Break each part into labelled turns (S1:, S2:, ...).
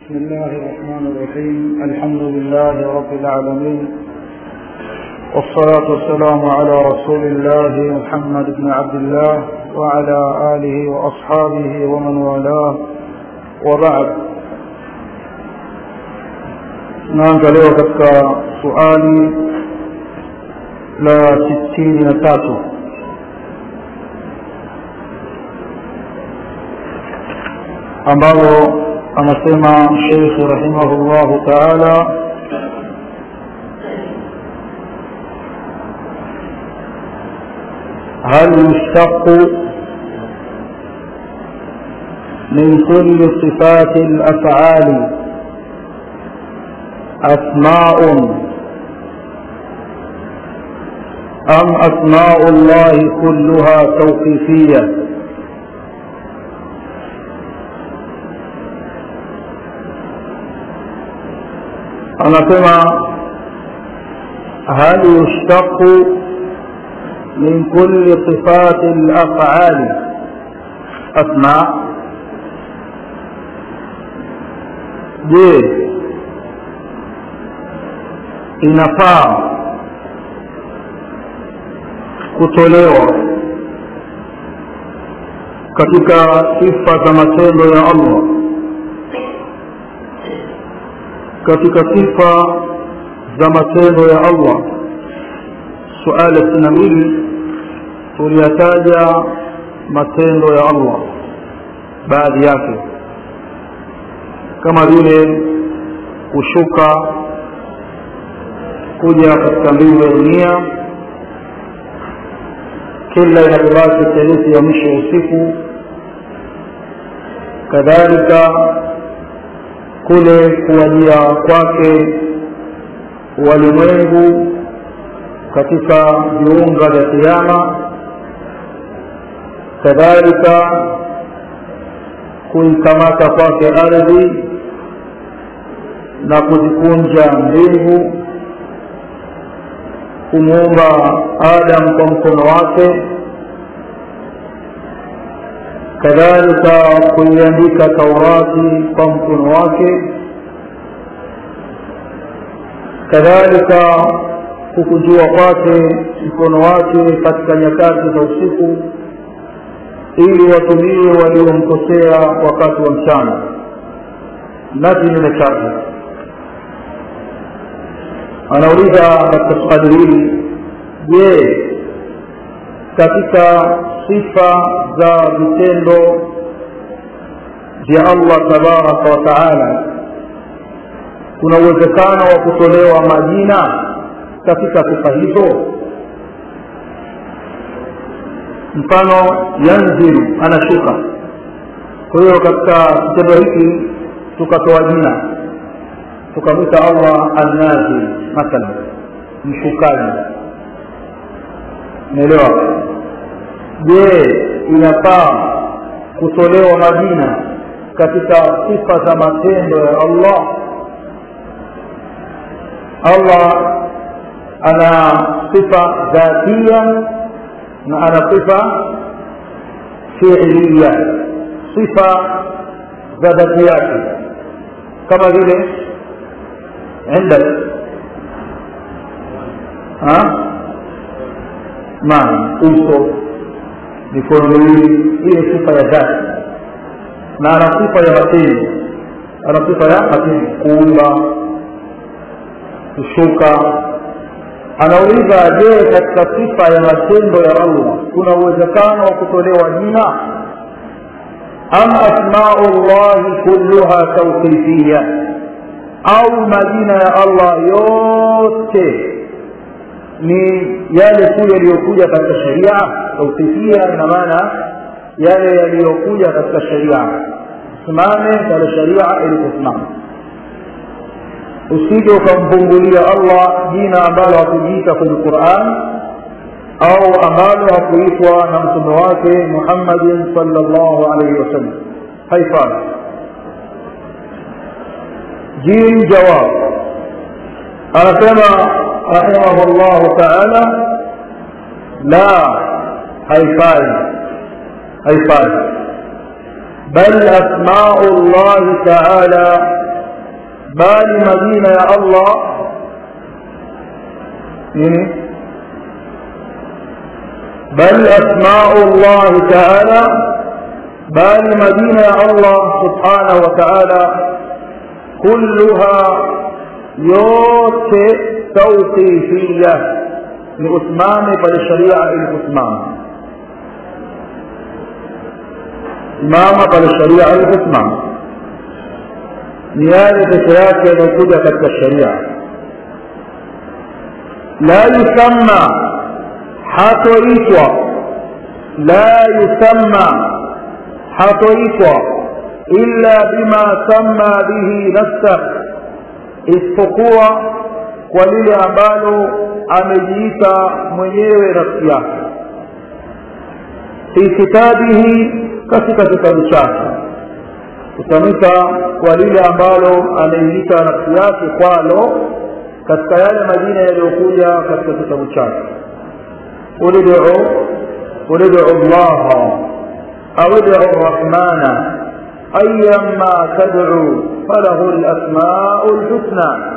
S1: بسم الله الرحمن الرحيم الحمد لله رب العالمين والصلاة والسلام على رسول الله محمد بن عبد الله وعلى آله وأصحابه ومن والاه وبعد naanza leo katika suali la sitini na tatu ambalo anasema sheikh rahimahullahu taala هل يشتق من كل صفات الافعال اسماء ام اسماء الله كلها توقيفيه anasema hal yushtaqu min kulli sifati al-af'ali asma je inafaa kutolewa katika sifa za matendo ya Allah katika sifa za matendo ya Allah suala sitini na mbili tuliyataja matendo ya Allah baadhi yake kama vile kushuka kuja katika mbingu ya dunia kila inapobaki theluthi ya mwisho wa usiku kadhalika kule kuwajia kwake walimwengu katika viunga vya kiama kadhalika kuikamata kwake ardhi na kuzikunja mbingu kumuumba adam kwa mkono wake kadhalika kuiandika taurati kwa mkono wake kadhalika kukujua kwake mkono wake katika nyakati za usiku ili watumie waliomkosea wakati wa mchana na kinyume chake anauliza katika swali hili je katika sifa za vitendo vya Allah tabaraka wa taala kuna uwezekano wa kutolewa majina katika sifa hizo mfano yanzilu anashuka kwa hiyo katika kitendo hiki tukatoa jina tukamwita Allah annazil mathalan mshukaji umeelewa je inafaa kutolewa majina katika sifa za matendo ya Allah Allah ana sifa dhatia na ana sifa fiilia sifa za dhati yake kama vile عندك ها maji uso mikono miwili ile sifa ya dhati na ana sifa ya matendo ana sifa ya matendo kuumba kushuka anauliza je katika sifa ya matendo ya allah kuna uwezekano wa kutolewa jina am asmau llahi kulluha tauqifia au majina ya allah yote ni yale tu yaliyokuja katika sharia tauqifia ina maana yale yaliyokuja katika sharia simame pale sharia iliposimama usije ukampungulia allah jina ambalo hakujiita kwenye quran au ambalo hakuitwa na mtume wake muhammadin salllahu alaihi wasallam haifai jim jawab anasema rahimahu llahu taala la haifai haifai bal asmau llahi taala bali majina ya allah nini bal asmau llahi taala bali majina ya allah subhanahu wa taala kulluha yote tauqifia ni usimame pale sharia iliposimama simama pale sharia iliposimama ni yale peke yake yanayokuja katika sharia la yusamma hatoitwa la yusamma hatoitwa illa bima samma bihi nafsah isipokuwa kwa lile ambalo amejiita mwenyewe nafsi yake fi kitabihi katika kitabu chake kutamka kwa lile ambalo ameiita nafsi yake kwalo katika yale majina yaliyokuja katika kitabu chake ulidu ulidu llaha au idu rrahmana ayama tadcu falahu lasmau lhusna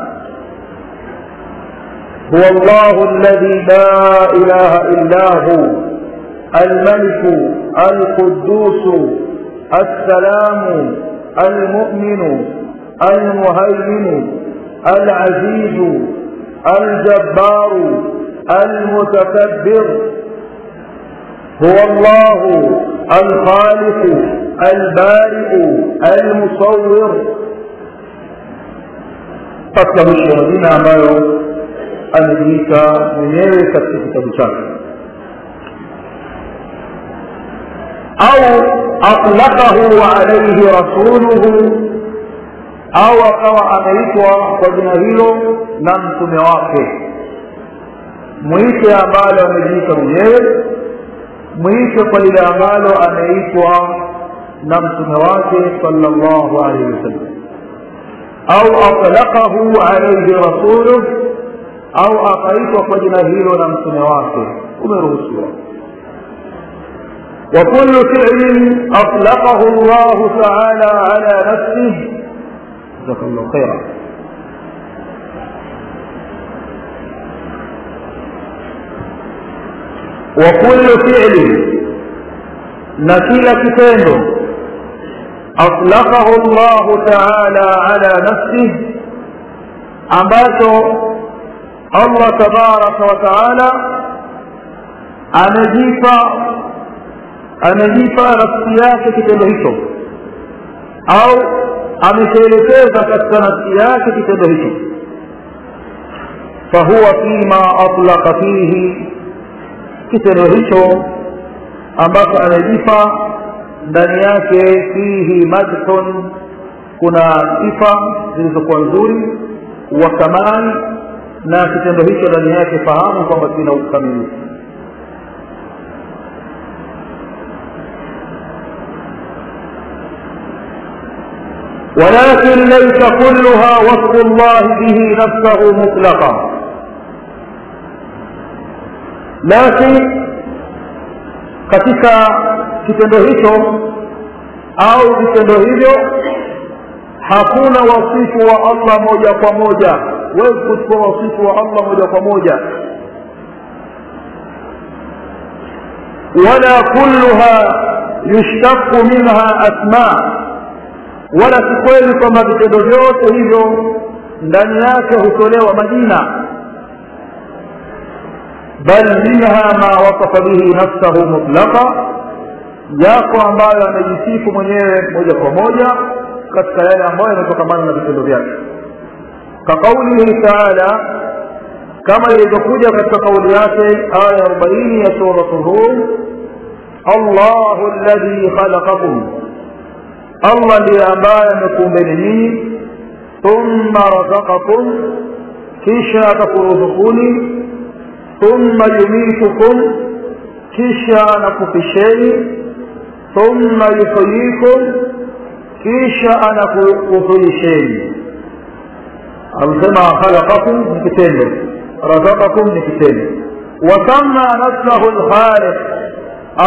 S1: هو الله الذي لا إله إلا هو الملك القدوس السلام المؤمن المهيمن العزيز الجبار المتكبر هو الله الخالق البارئ المصور فتمشي majina ambayo amejiita mwenyewe katika kitabu chake au atlaqahu alayhi rasuluhu au akawa ameitwa kwa jina hilo na mtume wake mwite ambalo amejiita mwenyewe mwite kwa lile ambalo ameitwa na mtume wake sallallahu alayhi wasallam au atlaqahu alayhi rasuluhu au akaitwa kwa jina hilo na mtume wake umeruhusiwa وكل فعل أطلقه الله تعالى على نفسه جزاك الله خيرا وكل فعل نكيل كتابه أطلقه الله تعالى على نفسه ambacho Allah tabaraka wa taala amejipa amejipa nafsi yake kitendo hicho au amekielekeza katika nafsi yake kitendo hicho fahuwa fima atlaqa fihi kitendo hicho ambacho amejipa ndani yake fihi madhun kuna sifa zilizokuwa nzuri wa kamali na kitendo hicho ndani yake fahamu kwamba kina ukamilifu ولكن ليس كلها وصف الله به نفسه مطلقا لكن katika kitendo hicho au vitendo hivyo hakuna wasifu wa allah moja kwa moja huwezi kuchukua wasifu wa allah moja kwa moja wala kulluha yushtaku minha asma wala si kweli kwamba vitendo vyote hivyo ndani yake hutolewa majina bal minha ma wasafa bihi nafsahu mutlaqa yako ambayo amejisifu mwenyewe moja kwa moja katika yale ambayo yanatokamana na vitendo vyake kaqaulihi taala kama ilivyokuja katika kauli yake aya arobaini ya suratu rum allahu ladhi khalaqakum allah ndiye ambaye amekuumbeni nyinyi thumma razaqakum kisha akakuruzukuni thumma yumitukum kisha anakufisheni thumma yuhyikum kisha anakuhuisheni amesema khalaqakum ni kitendo razaqakum ni kitendo wasamma nafsahu lkhaliq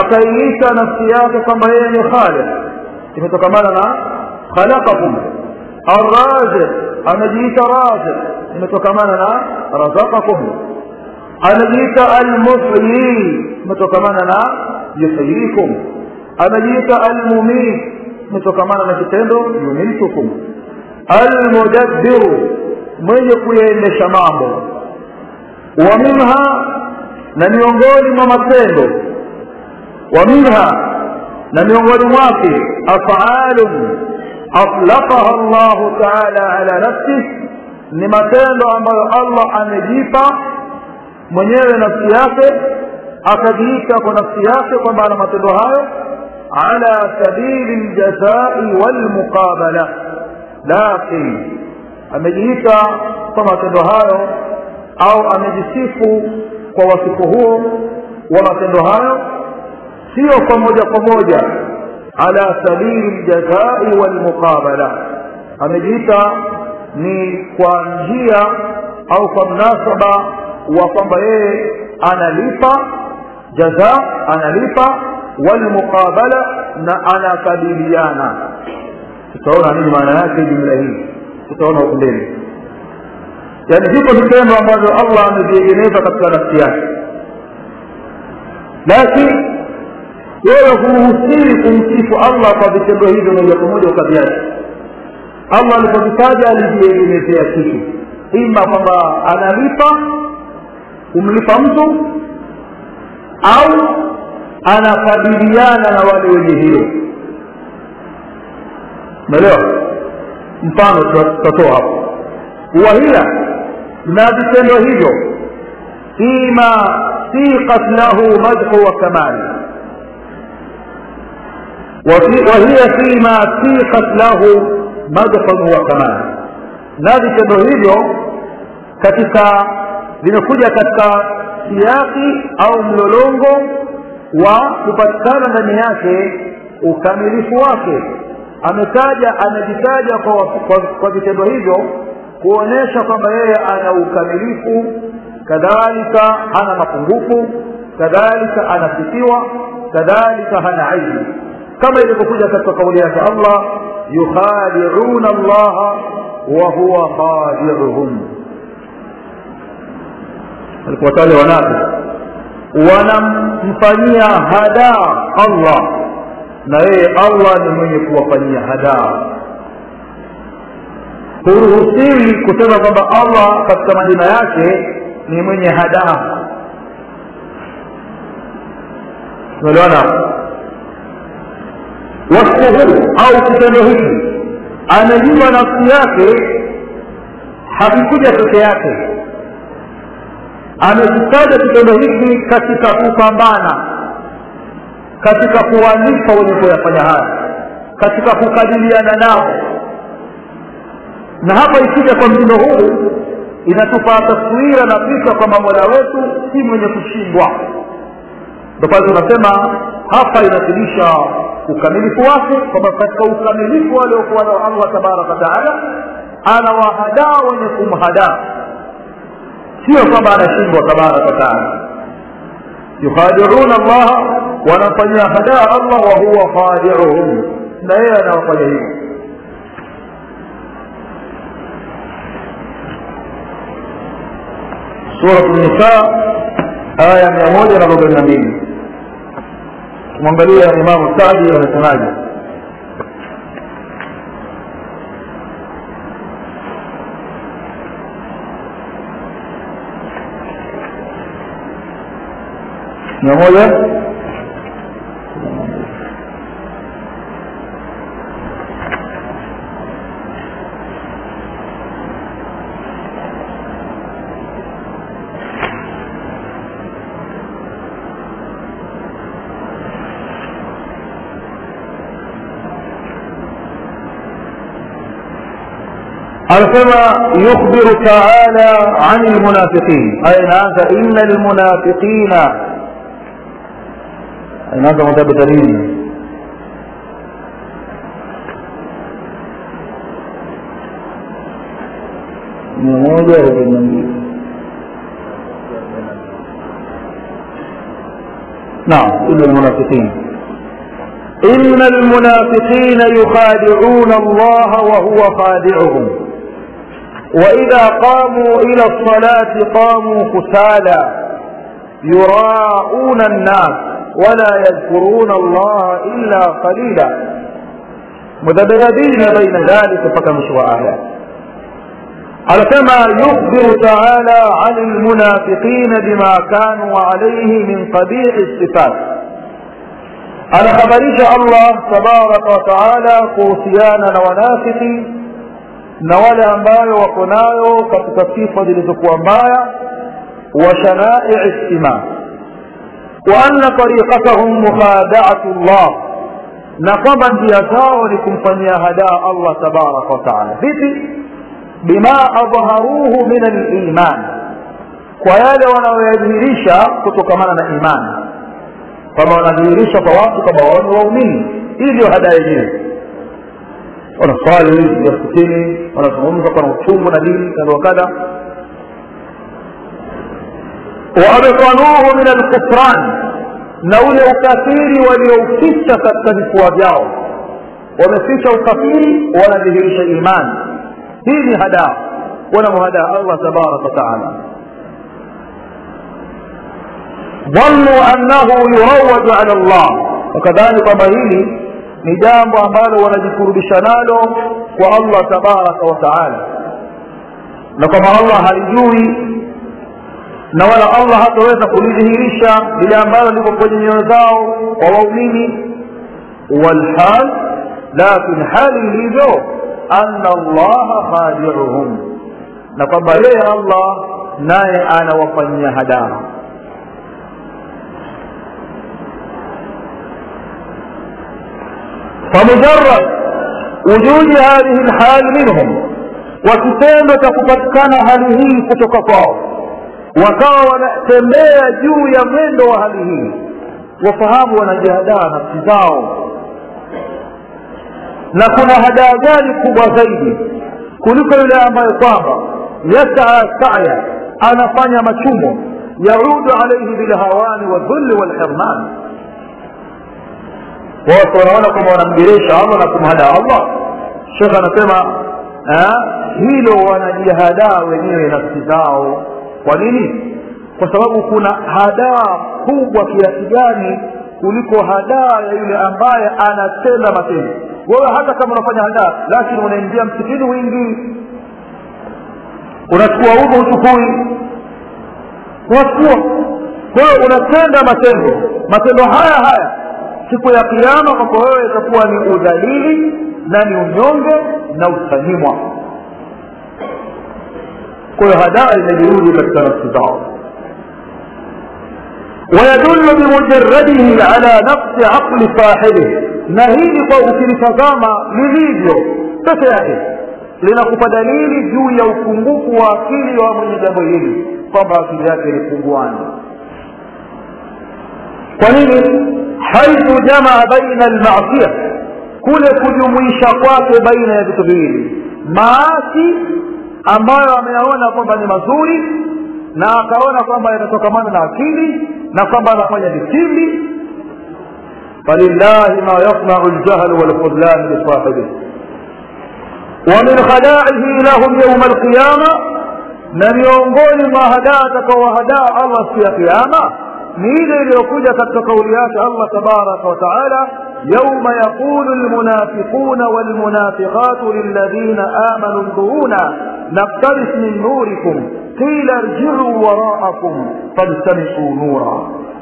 S1: akaiita nafsi yake kwamba yeye ni khaliq imetokamana na khalaqakum arraziq anajiita raziq imetokamana na razaqakum anajiita almuhyi imetokamana na yuhyikum anajiita almumit imetokamana na kitendo yumitukum almudabbiru mwenye kuyaendesha mambo wa minha na miongoni mwa matendo wa minha na miongoni mwake afalun atlaqaha llahu taala ala nafsih ni matendo ambayo allah amejipa mwenyewe nafsi yake akajiita kwa nafsi yake kwamba ana matendo hayo ala sabili ljazai walmuqabala lakin amejiita kwa matendo hayo au amejisifu kwa wasifu huo wa matendo hayo sio kwa moja kwa moja ala sabili ljazai walmuqabala amejiita ni kwa njia au kwa mnasaba wa kwamba yeye analipa jaza analipa walmuqabala na anakabiliana tutaona nini maana yake jumla hii tutaona huku mbele yaani viko vitendo ambavyo allah ameviegemeza katika nafsi yake lakini wewe huruhusiwi kumsifu allah kwa vitendo hivyo moja kwa moja ukaviacha allah alipokitaja alijiegemezea kitu ima kwamba analipa kumlipa mtu au anakabiliana na wale wenye hilo umeelewa mfano tutatoa hapo wahia na vitendo hivyo fima siqat lahu madhu wa kamali وهي فيما سيقت له مدح وكمال na vitendo hivyo katika vimekuja katika siaki au mlolongo wa kupatikana ndani yake ukamilifu wake ametaja amejitaja kwa, kwa, kwa vitendo hivyo kuonyesha kwamba yeye ana ukamilifu kadhalika hana mapungufu kadhalika anasifiwa kadhalika hana aibu kama ilivyokuja katika kauli yake allah yukhadiuna allaha wa huwa khadiuhum alikuwataja wanafi wanamfanyia hadaa allah na yeye allah ni mwenye kuwafanyia hadaa huruhusiwi kusema kwamba allah katika majina yake ni mwenye hadaa umeelewana wasfuhu au kitendo hiki anajua nafsi yake hakikuja peke yake amekitaja kitendo hiki katika kupambana katika kuwalipa wenye kuyafanya haya katika kukabiliana nao na hapa ikija kwa mtindo huu inatupa taswira na picha kwamba mola wetu si mwenye kushindwa ndo pale tunasema hapa inathibitisha ukamilifu wake kwamba katika ukamilifu aliokuwa nao allah tabaraka wataala anawahadaa wenye kumhadaa sio kwamba anashindwa tabaraka wataala yukhadiuna allaha wanamfanyia hadaa allah wa huwa khadiuhum na yeye anawafanya hivyo surat nisa aya mia moja na arobaini na mbili kumwangalia imamu sadi anasemaje mia moja anasema yukhbiru taala an lmunafiqin aya inaanza ina lmunafiqina inaanza mutabita nini mia moja arobaini na mbili naam ina lmunafiqin إن المنافقين يخادعون الله وهو خادعهم وإذا قاموا إلى الصلاة قاموا كسالى يراءون الناس ولا يذكرون الله إلا قليلا مذبذبين بين ذلك فكمشوا آيات على كما يخبر تعالى عن المنافقين بما كانوا عليه من قبيح الصفات anakhabarisha allah tabaraka wataala kuhusiana na wanafiki na wale ambayo wako nayo katika sifa zilizokuwa mbaya wa shanai istima wa anna tariqatahum mukhadaatu llah na kwamba njia zao ni kumfanyia hadaa allah tabaraka wataala vipi bima adharuhu min aliman kwa yale wanayoyadhihirisha kutokamana na imani kwamba wanadhihirisha kwa watu kwamba wao ni waumini hii ndio hada yenyewe wanaswali msikitini wanazungumza kwa uchungu na dini kadha wakadha waabtanuhu min alkufran na ule ukafiri waliouficha katika vifua vyao wameficha ukafiri wanadhihirisha imani hii ni hadaa wanamhadaa allah tabaraka wataala dhannu annahu yurawaju ala llah wakadhani kwamba hili ni jambo ambalo wanajikurubisha nalo kwa allah tabaraka wataala na kwamba allah halijui na wala allah hataweza kulidhihirisha lile ambalo liko kwenye nyoyo zao kwa waumini walhal lakin hali ilivyo ana allaha khadiuhum na kwamba yeye allah naye anawafanyia hadaa فمجرد وجود هذه الحال منهم wakitendo cha kupatikana hali hii kutoka kwao wakawa wanatembea juu ya mwendo wa hali hii wafahamu wanajihadaa nafsi zao na kuna hadaa gani kubwa zaidi kuliko yule ambayo kwamba yasaa saya anafanya machumo yaudu alaihi bilhawani wadhulli walhirman watu wanaona kwamba wanamgeresha allah na kumhadaa allah shekh anasema hilo wanajihadaa wenyewe nafsi zao kwa nini kwa sababu kuna hadaa kubwa kiasi gani kuliko hadaa ya yule ambaye anatenda matendo wewe hata kama unafanya hadaa lakini unaingia msikini wingi unachukua udhu uchukui unachukua kwa hiyo unatenda matendo matendo haya haya siku ya kiama kwako wewe itakuwa ni udhalili na ni unyonge na utanyimwa kwa hiyo hadaa imejirudi katika nafsi zao ويدل بمجرده على نقص عقل صاحبه na hili kwa ukilitazama lilivyo peke yake linakupa dalili juu ya upungufu wa akili wa mwenye jambo hili kwamba akili yake ni punguani kwa nini haithu jamaa baina almasia kule kujumuisha kwake baina ya vitu viwili maasi ambayo ameyaona kwamba ni mazuri na akaona kwamba yanatokamana na akili na kwamba anafanya vitimbi falillahi ma yasnau ljahlu walkhudlan lisahibih ومن خداعه لهم يوم القيامة na miongoni mwa hadaa atakaowahadaa allah siku ya kiama ni ile iliyokuja katika kauli yake allah tabaraka wataala yauma yaqulu lmunafiquna walmunafiqatu lilladhina amanu nduruna naktaris min nurikum qila irjicuu waraakum faltamisuu nura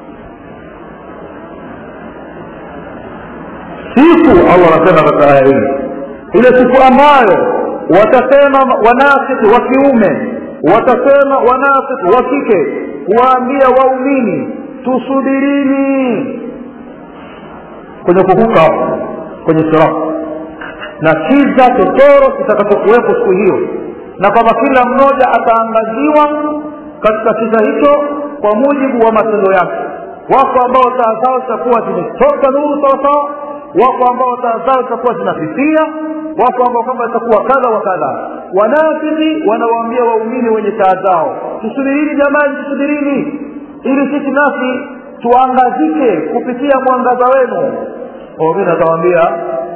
S1: siku allah anasema katika aya hii ile siku ambayo watasema wanafiki wa kiume watasema wanafiki wa kike kuwaambia waumini tusubirini kwenye kuvuka kwenye sirati na kiza totoro kitakachokuwepo siku hiyo na kwamba kila mmoja ataangaziwa katika kiza hicho kwa mujibu wa matendo yake wako ambao taa zao zitakuwa zimetoka nuru sawasawa wako ambao taa zao zitakuwa zinafifia wako ambao kwamba itakuwa kadha wa kadha wanafiki wanawaambia waumini wenye taa zao tusubirini jamani tusubirini ili sisi nasi tuangazike kupitia mwangaza wenu waumini atawaambia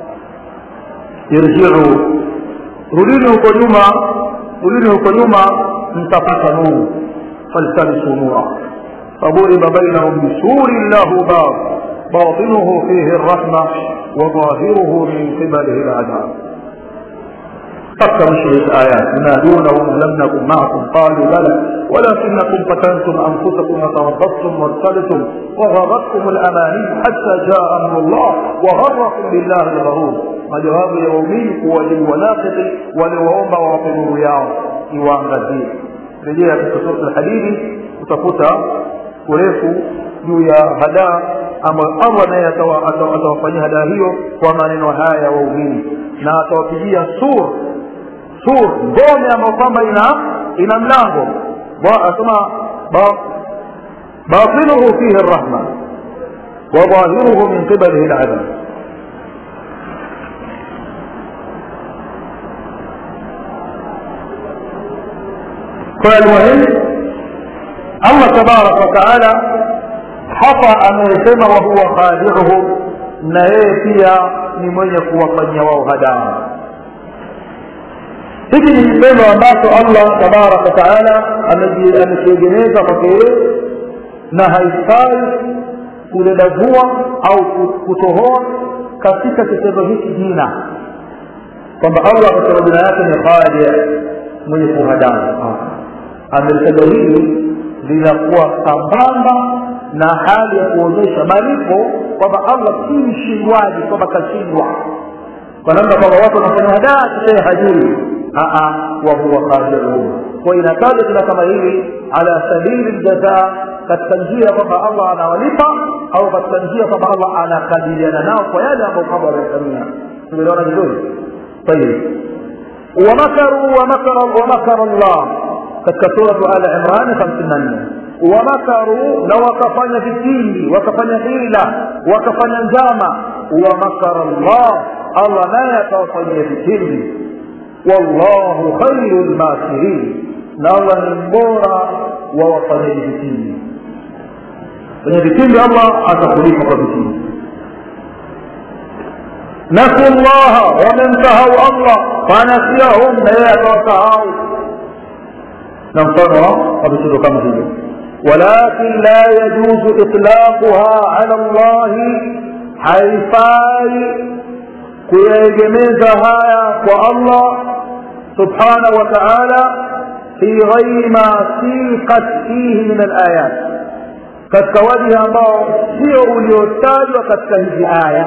S1: irjiu rudini huko nyuma rudini huko nyuma mtapata nuru faltamisu nura فضرب بينهم بسور له باب باطنه فيه الرحمة وظاهره من قبله العذاب فكر شيء الآيات ينادونهم لم نكن معكم قالوا بلى ولكنكم فتنتم أنفسكم وتربصتم وارتبتم وغرتكم الأماني حتى جاء أمر الله وغركم بالله الغرور majawabu ya waumini kuwajibu wanafiki walioomba wawape nuru yao iwaangazie rejea katika sura alhadidi utakuta urefu juu ya hadaa ambayo allah naye atawafanyia hadaa hiyo kwa maneno haya ya waumini na atawapigia sur sur ngome ambayo kwamba ina ina mlango asema batinuhu fihi rrahma wa dhahiruhu min qibalihi ladab kwa almuhimu allah tabaraka wataala hapa amesema wahuwa khadiuhum na yeye pia ni mwenye kuwafanyia wao hadaa hiki ni kitendo ambacho allah tabaraka wataala amekiegemeza kwake yeye na haifai kudadavua au kutohoa katika kitendo hiki jina kwamba allah katika majina yake ni khadi mwenye kuhadaa amelitaja hili linakuwa sambamba na hali ya kuonyesha malipo kwamba allah si mshindwaji kwamba kashindwa kwa namna kwamba watu wanafanya hadaa kishaye hajui wahuwa qadirun kwa inataja tena kama hili ala sabili ljazaa katika njia kwamba allah anawalipa au katika njia kwamba allah anakabiliana nao kwa yale ambayo kwamba wamefanyia tumeliona vizuri tayib wamakaru wamakara llah katika suratu al imran hamsini na nne wamakaru na wakafanya vitimbi wakafanya hila wakafanya njama wamakara llah allah naye akawafanyia vitimbi wallahu khairu lmakirin na allah ni mbora wa wafanyaji vitimbi kwenye vitimbi allah atakulipa kwa vitimbi nasu llaha wamemsahau allah fanasiyahum na yeye akawasahau na mfano wa vitendo kama hivyo walakin la yajuzu itlaquha ala llahi haifai kuyaegemeza haya kwa allah subhanahu wa taala fi ghairi ma siqat fihi min alayat katika wajhi ambao sio uliotajwa katika hizi aya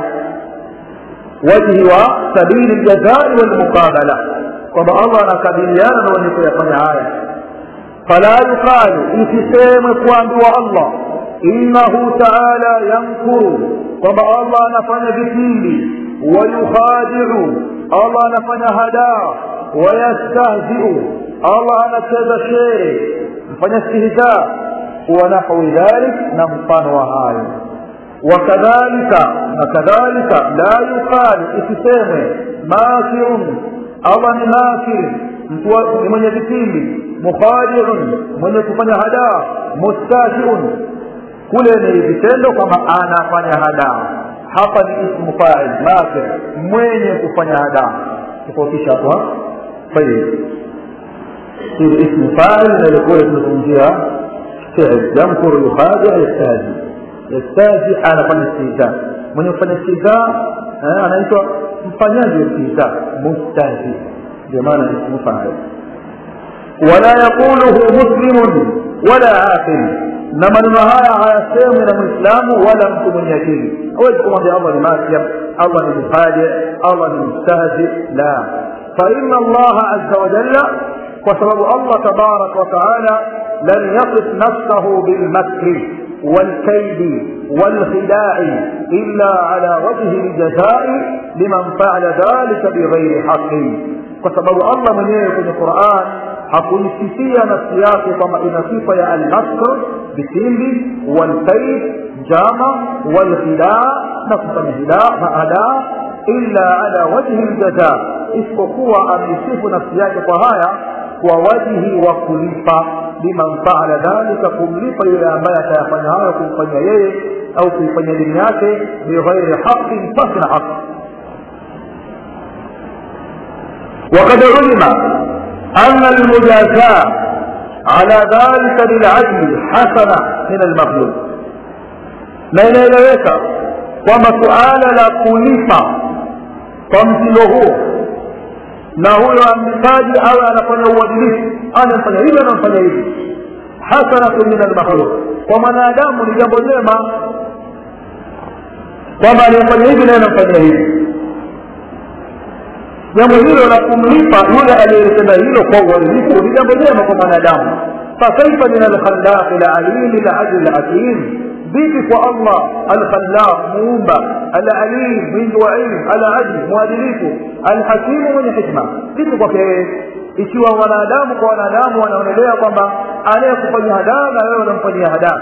S1: wajhi wa sabili ljazai walmuqabala kwamba allah anakabiliana na wenye kuyafanya haya fala yuqalu isisemwe kuambiwa allah innahu taala yankuru kwamba allah anafanya vitimbi wayukhadiu allah anafanya hadaa wayastahziu allah anacheza shere mfanya stihzaa ونحو ذلك نمطان وهاي وكذلك وكذلك لا يقال اسسامه ماكر الله ni makir mtu ni mwenye vitimbi mukhadiun mwenye kufanya hadaa mustahiun kule ni vitendo kama anafanya hadaa hapa ni ismu fa'il makir mwenye kufanya hadaa tofautisha hapo طيب hili ismu fa'il na ilikuwa tunazungumzia فعل يمكر يخادع يستهزئ يستهزئ حال فن استهزاء من يفن استهزاء أنا أنت mfanyaji istihza mustahzi ndio maana ismu fa'il wala yaquluhu muslimun wala aqil na maneno haya hayasemwi na mwislamu wala mtu mwenye akili hawezi kumwambia allah ni masyam allah ni mfaji allah ni mustahzi la faina allaha aza wajalla kwa sababu allah tabaraka wataala لم يصف نفسه بالمكر والكيد والخداع إلا على وجه الجزاء لمن فعل ذلك بغير حق فسبب الله من في القرآن hakuisifia nafsi yake kwamba ina sifa ya almakr vitimbi walkaid jama walghidaa na kufanya hadaa illa ala wajhi ljaza isipokuwa ameisifu nafsi yake kwa haya kwa wajihi wa kulipa liman faala dhalika kumlipa yule ambaye atayafanya hayo kumfanyia yeye au kuifanya dini yake bighairi haqin pasi na haqi وقد علم أن المجازاة على ذلك للعدل حسنة من المخلوق na inaeleweka kwamba suala la kulipa kwa mtindo huo na huyo amlipaji awe anafanya uadilifu anafanya hivi anamfanya hivi hasanatu min almakhluq kwa mwanadamu ni jambo jema kwamba anayefanya hivi naye anamfanyia hivi jambo hilo la kumlipa yule aliyetenda hilo kwa uadilifu ni jambo jema kwa mwanadamu fakaifa min alkhallaqi lalimi lajli lhakim vipi kwa allah alkhallaq muumba alalim mwingi wa ilmu alajli mwadilifu alhakimu mwenye hikma vipi kwake yeye ikiwa wanadamu kwa wanadamu wanaonelea kwamba anayekufanyia hadaa na wewe unamfanyia hadaa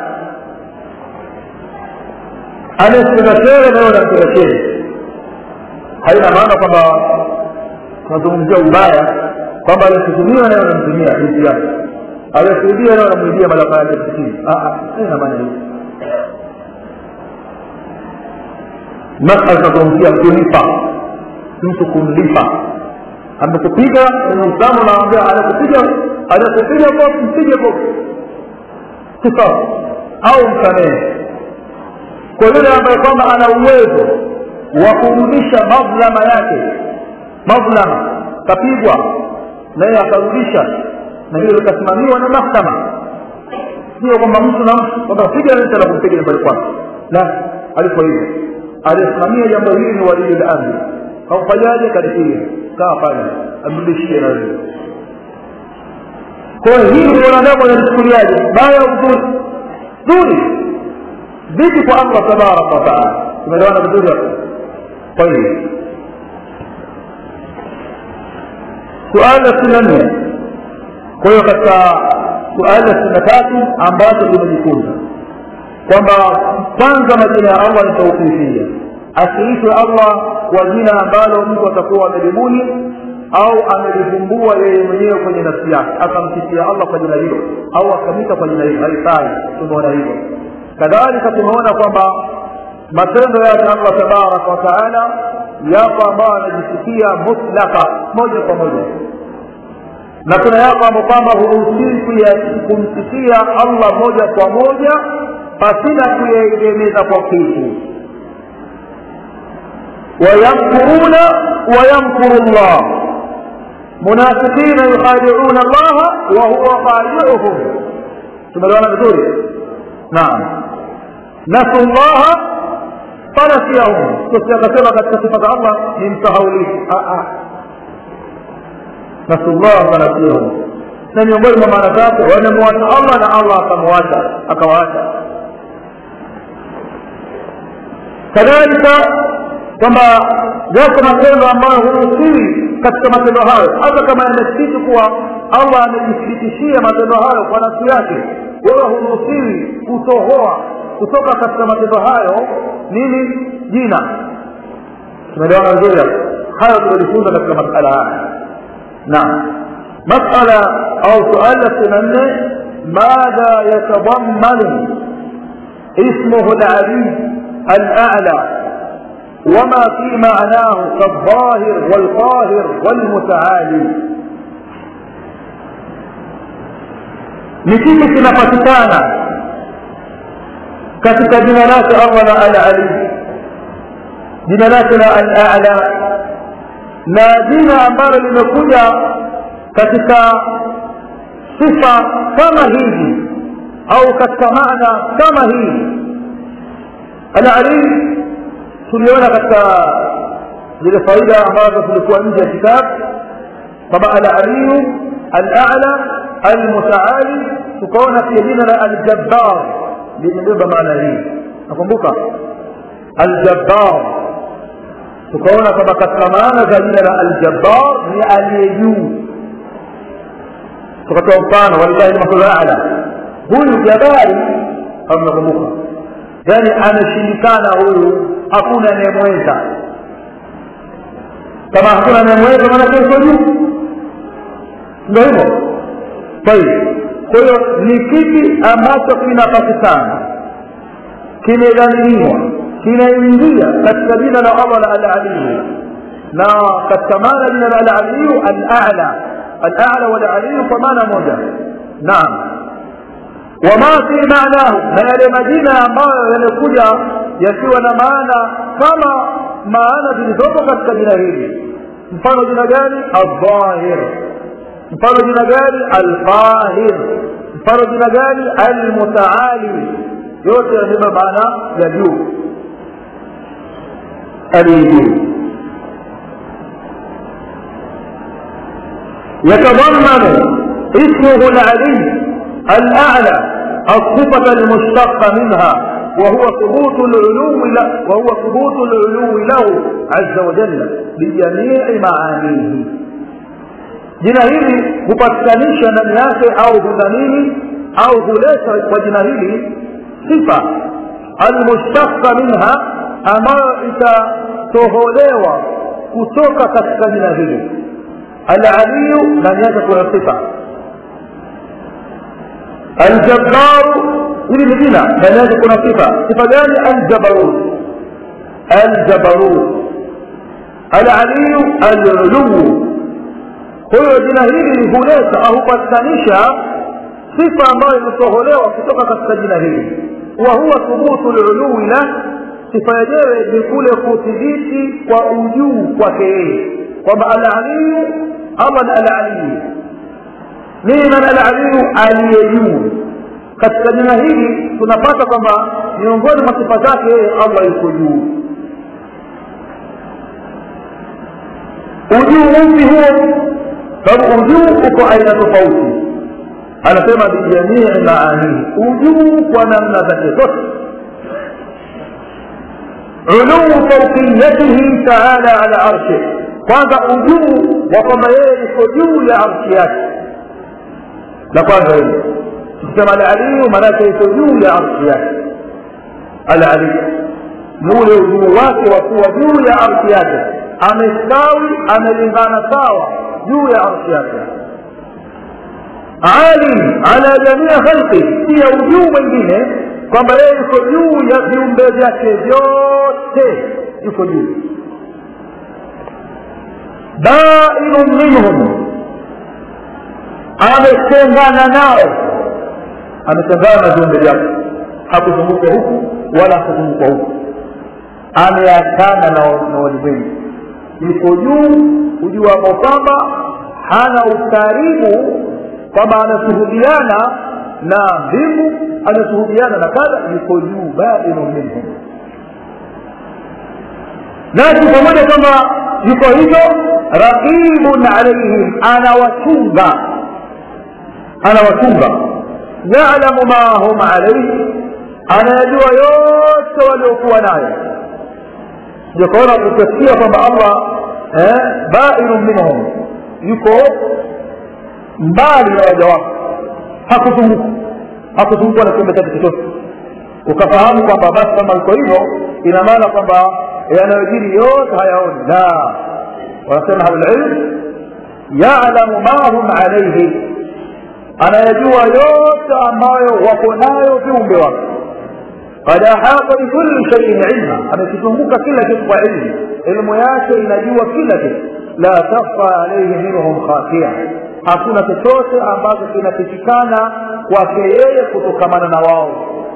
S1: anayekupenda shere na wewe unampenda shere haina maana kwamba tunazungumzia ubaya kwamba alikutumia naye unamtumia binti yake aliyekuibia naye unamwibia malapa yake msikini haina maana hiyo masala tunazungumzia kulipa mtu kumlipa amekupiga kwenye uislamu unaambia anakupiga anakupiga kofi mpige kofi kisasa au msamehe kwa yule ambaye kwamba ana uwezo wa kurudisha madhlama yake madhlama kapigwa naye akarudisha na hilo likasimamiwa na mahkama sio kwamba mtu na mtu kwamba piga nta la kumpiga nyumbani kwake la aliko hivyo aliyesimamia jambo hili ni walii lamri haufanyaje kadikia kaa pale amrudishie na wewe kwa hiyo hili wanadamu wanalichukuliaje baya uzuri zuri vipi kwa allah tabaraka wataala tumeelewana vizuri hapo kwa hiyo suala la sitini na nne kwa hiyo katika suala la sitini na tatu ambazo tumejifunza kwamba kwanza majina ya allah ni taufifia asiitwe allah kwa jina ambalo mtu atakuwa amelibuni au amelivumbua yeye mwenyewe kwenye nafsi yake akamsifia allah kwa jina hilo au akamita kwa jina hilo haifai tumeona hivyo kadhalika tumeona kwamba matendo yake allah tabaraka wataala yapo ambayo anajisikia mutlaka moja kwa moja na kuna yapo ambayo kwamba huruhusiwi kumsikia allah moja kwa moja pasina kuyaegemeza kwa kitu ويمكرون ويمكر الله منافقين يخادعون الله وهو خادعهم tumeelewana vizuri naam nasu llaha fanasiyahum akasema katika sifa za allah ni msahaulifu nasu llaha fanasiyahum na miongoni mwa maana zake wamemwacha allah na allah akamwacha akawaacha kadhalika kwamba yako matendo ambayo huruhusiwi katika matendo hayo hata kama yamethibiti kuwa allah amejithibitishia matendo hayo kwa nafsi yake wewe huruhusiwi kutohoa kutoka katika matendo hayo nini jina tumeelewana vizuri hapo hayo tumejifunza katika masala haya naam masala au suala sitini na nne madha yatadamanu ismuhu lali alala وما في معناه كالظاهر والقاهر والمتعالي ni kipi kinapatikana katika jina lake allah la al ali jina lake la al ala na jina ambalo limekuja katika sifa kama hivi au katika maana kama hii al ali tuliona katika zile faida ambazo tulikuwa nje ya kitabu kwamba alaliyu alala almutaali tukaona pia jina la aljabbar limebeba maana hii nakumbuka aljabbar tukaona kwamba katika maana za jina la aljabbar ni aliye juu tukatoa mfano walillahi lmathulu ala huyu jabari kama nakumbuka yani ameshindikana huyu hakuna anayemweza kama hakuna anayemweza maanake uko juu ndio hivyo kwa hiyo kwa hiyo ni kipi ambacho kinapatikana kimedhaminiwa kinaingia katika jina la allah la alaliyu na katika maana jina la alaliyu alala alala walaliyu kwa maana moja naam wama fi maanahu na yale majina ambayo yamekuja yakiwa na maana kama maana zilizopo katika jina hili mfano jina gani aldhahir mfano jina gani alqahir mfano jina gani almutaali yote yanabeba maana ya juu aliyejuu يتضمن اسمه العلي الأعلى الصفة المشتقة منها وهو ثبوت العلو له وهو ثبوت العلو له عز وجل بجميع معانيه jina hili hupatikanisha ndani yake au hudhamini au huleta kwa jina hili sifa almushtaka minha ambayo itatoholewa kutoka katika jina hili alaliyu ndani yake kuna sifa aljabbaru hili ni jina ndani yake kuna sifa sifa gani aljabarut aljabarut alaliyu aluluu huyo jina hili huleta au hupatikanisha sifa ambayo imetoholewa kutoka katika jina hili wa huwa thubutu lului lah sifa yenyewe ni kule kuthibiti kwa ujuu kwake yeye kwamba alaliyu allah ni alaliyu nini maana alaliyu aliye juu katika jina hili tunapata kwamba miongoni mwa sifa zake yeye allah yuko juu ujuu upi huo sababu ujuu uko aina tofauti anasema bijamii maanihi ujuu kwa namna zake zote uluu fauqiyatihi taala ala arshih kwanza ujuu wa kwamba yeye iko juu ya arshi yake la kwanza hili tukisema alaliyu maanake iko juu ya arshi yake alaliyu ni ule ujuu wake wa kuwa juu ya arshi yake amestawi amelingana sawa juu ya arshi yake ali ala jamia khalqi pia ujuu mwingine kwamba yeye yuko juu ya viumbe vyake vyote yuko juu bainun minhum ametengana nao ametengana na viumbe vyake hakuzunguka huku wala hakuzunguka huku ameachana na walimwengu yuko juu ujuu ambao kwamba hana ukaribu kwamba anashuhudiana na mbingu anashuhudiana na kadha yuko juu bainu minhum nasi pamoja kwamba yuko hivyo raqibun alaihim anawachunga anawachunga yalamu ma hum alaihi anayajua yote waliokuwa nayo jakaona kutasikia kwamba allah eh, bainu minhum yuko mbali na waja wake hakuzunguka hakuzungukwa na kiumbe chake chochote ukafahamu kwamba basi kama iko hivyo ina maana kwamba yanayojiri yote hayaoni la wanasema ahlulilm yalamu ma hum alaihi anayajua yote ambayo wako nayo viumbe wake قد أحاط بكل شيء علما amekizunguka kila kitu kwa ilmu ilmu yake inajua kila kitu la takhfa alaihi minhum khafia hakuna chochote ambacho kinapitikana kwake yeye kutokamana na wao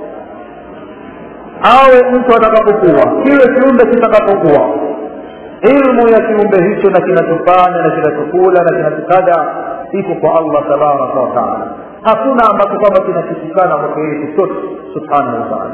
S1: awe mtu atakapokuwa kile kiumbe kitakapokuwa ilmu ya kiumbe hicho na kinachofanya na kinachokula na kinachokada iko kwa allah tabaraka wataala hakuna ambacho kwamba kinapitikana kwake yeye chochote subhanahu wataala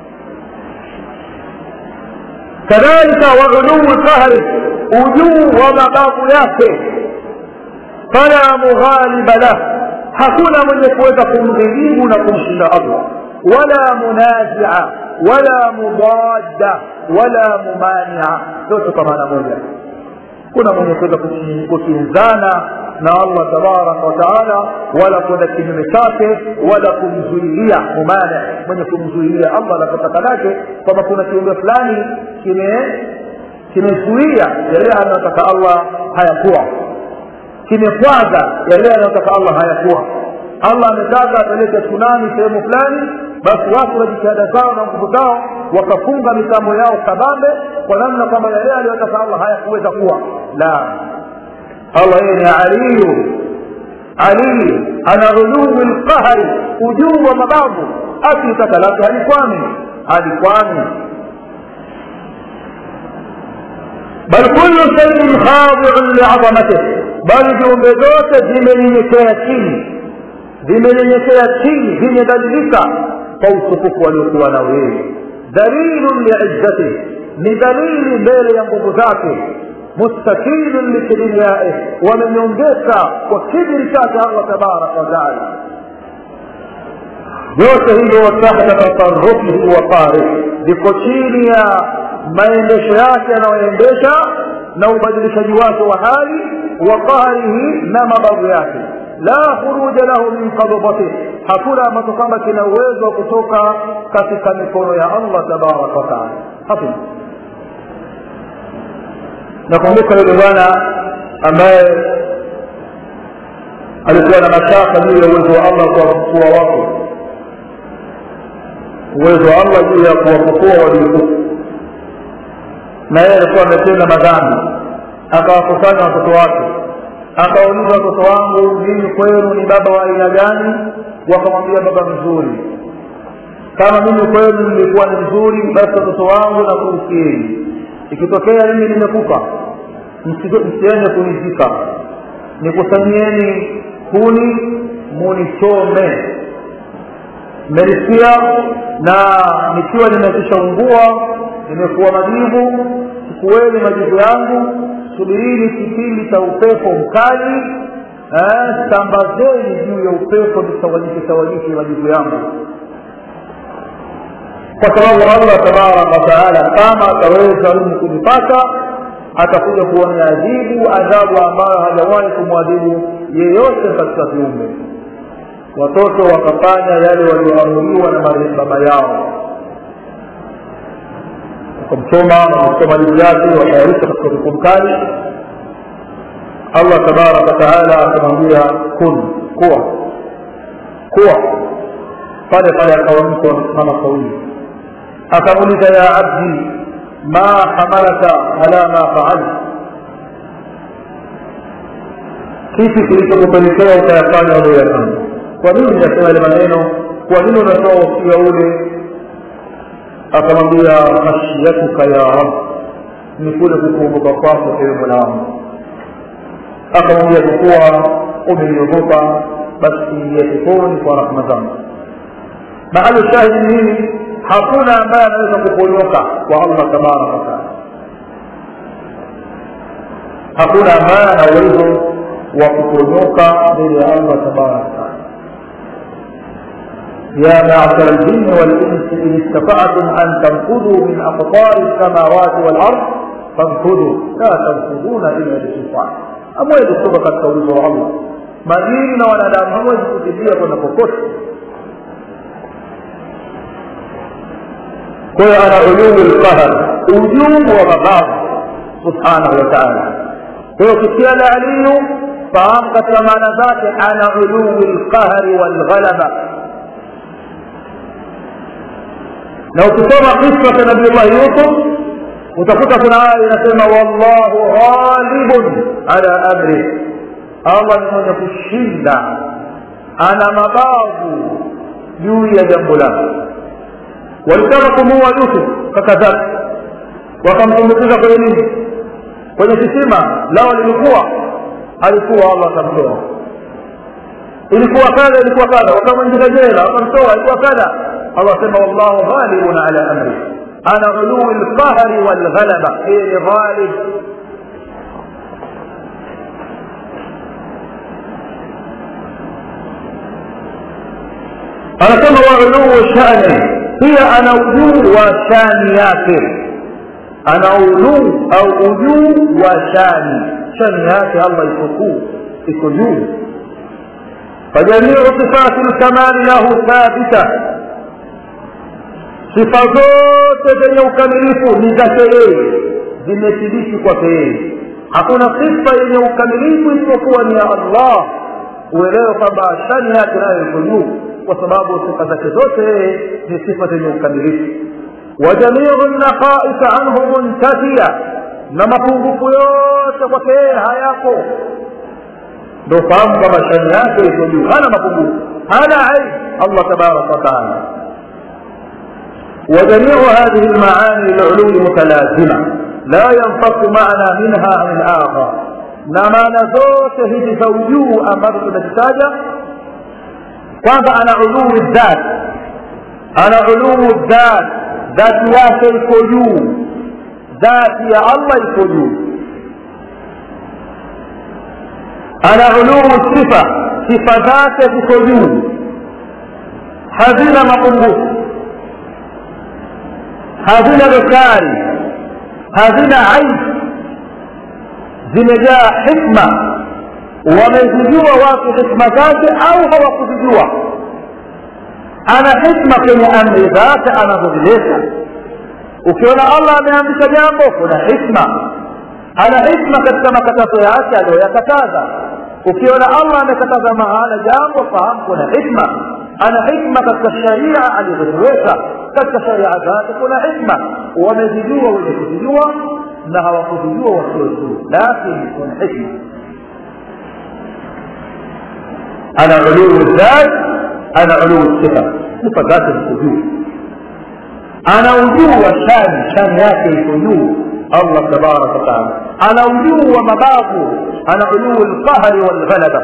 S1: kadhalika wauluu qahri ujuu wa mababu yake fala mughaliba lah hakuna mwenye kuweza kumdhilimu na kumshinda allah wala munazia wala mudadda wala mumania zote kwa maana moja kuna mwenye kuweza kukinzana na allah tabaraka wataala wala kwenda kinyume chake wala kumzuilia mumane mwenye kumzuilia allah anapotaka lake kwamba kuna kiumbe fulani kime kimezuia yale anayotaka allah hayakuwa kimekwaza yale anayotaka allah hayakuwa allah ametaka apeleke tsunami sehemu fulani basi watu na jitihada zao na nguvu zao wakafunga mitambo yao kabambe kwa namna kwamba yale aliyotaka allah hayakuweza kuwa la allah yeye ni aliyu aliyu ana uluwi lqahari ujuu wa mabavu akitaka lake halikwami halikwami bal kullu shaiin khadiun liadhamatih bali viumbe zote vimenyenyekea chini vimenyenyekea chini vimedhalilika kwa utukufu waliokuwa nao yeye dalilun liizzatih ni dalili mbele ya nguvu zake mustakilun likibriyaih wamenyongeka kwa kibiri chake allah tabaraka wataala vyote hivyo tahta tasarufihi wa qarih viko chini ya maendesho yake anayoendesha na ubadilishaji wake wa hali wa qahrihi na mabavu yake la khuruja lahu min qabdatih hakuna ambacho kwamba kina uwezo wa kutoka katika mikono ya allah tabaraka wataala hakuna nakumbuka yule bwana ambaye alikuwa na mashaka juu ya uwezo wa allah kuwafufua watu uwezo wa allah juu ya kuwafufua waliokufa na yeye alikuwa ametenda madhambi akawakusanya watoto wake akawauliza watoto wangu mimi kwenu ni baba wa aina gani wakamwambia baba mzuri kama mimi kwenu nilikuwa ni mzuri basi watoto wangu na kuhusieni ikitokea mimi nimekufa msiende kunizika nikusanyieni kuni munichome mmenisikia na nikiwa nimekisha ungua nimekuwa majivu chukueni majivu yangu subirini kipindi cha upepo mkali eh, sambazeni juu ya upepo visawanyike sawanyike majivu yangu kwa sababu allah tabaraka wataala kama ataweza mimi kunipata atakuja kuonea adhibu adhabu ambayo hajawahi kumwadhibu yeyote katika viumbe watoto wakafanya yale walioamuriwa na baba yao wakamchoma na kusoma jibu yake watayarisha katika upepo mkali allah tabaraka wataala akamwambia kun kuwa kuwa pale pale akawa mtu amesimama sawili akamuuliza ya abdi ma hamalaka ala ma faalta kipi kilichokupelekea ukayafanya ulioyafanya kwa nini unasema ile maneno kwa nini unatoa usia ule akamwambia khashyatuka ya rab ni kule kukuogopa kwako ewe mola wangu akamwambia kwa kuwa umeniogopa basi ingia peponi kwa rahma zangu mahali shahidi nini hakuna ambaye anaweza kuponyoka kwa allah tabaraka wataala hakuna ambaye ana uwezo wa kuponyoka mbele ya allah tabaraka wataala يا معشر الجن والإنس إن استطعتم أن تنفذوا من أقطار السماوات والأرض فانفذوا لا تنفذون إلا بسلطان hamwezi kutoka katika uwezo wa allah majini na wanadamu hamwezi kukimbia kwenda popote kwa hiyo ana uluu lqahar ujuu wa mabavu subhanahu wa taala kwa hiyo ukisikia la aliyu fahamu katika maana zake ana uluu lqahari walghalaba na ukisoma kisa cha nabiullahi yusuf utakuta kuna aya inasema wallahu ghalibun ala amri allah ni mwenye kushinda ana mabavu juu ya jambo lake walitaka kumuua yusuf kaka zake wakamtumbukiza kwenye nini kwenye kisima lao lilikuwa alikuwa allah akamtoa ilikuwa kadha ilikuwa kadha wakamwingiza jela wakamtoa ilikuwa kadha allah asema wallahu ghalibun ala amri ana uluu lqahri walghalaba yeye ni ghalib anasema wa uluu shani pia ana ujuu wa shani yake ana uluu au ujuu wa shani shani yake allah iko kuu iko juu فجميع صفات الكمال له ثابته sifa zote zenye ukamilifu ni zake yeye zimethibiti kwake yeye hakuna sifa yenye ukamilifu isipokuwa ni ya allah uelewe kwamba shani yake nayo iko juu kwa sababu sifa zake zote ni sifa zenye ukamilifu wa jamiu naqais anhu muntafiya na mapungufu yote kwake yeye hayapo ndo fahamu kwamba shani yake iko juu hana mapungufu hana aibu allah tabaraka wataala وجميع هذه المعاني للعلو متلازمة لا ينفك معنى منها عن الآخر na maana zote hizi za ujuu ambazo tumezitaja kwanza ana uluu dhat ana uluu dhat dhati yake iko juu dhati ya allah iko juu ana uluu sifa sifa zake ziko juu hazina mapungufu hazina dosari hazina aibu zimejaa hikma wamezijua watu hikma zake au hawakuzijua ana hikma kwenye amri zake anazozileta ukiona allah ameamrisha jambo kuna hikma ana hikma katika makatazo yake aliyoyakataza ukiona allah amekataza mahala jambo fahamu kuna hikma ana hikma katika sharia alizoziweka katika sharia zake kuna hikma wamezijua wenye kuzijua na hawakuzijua wasiozijua lakini kuna hikma ana uluu dhat ana uluu sifa sifa zake ziko juu ana ujuu wa shani shani yake iko juu allah tabaraka wataala ana ujuu wa mabavu ana uluu lqahri walghalaba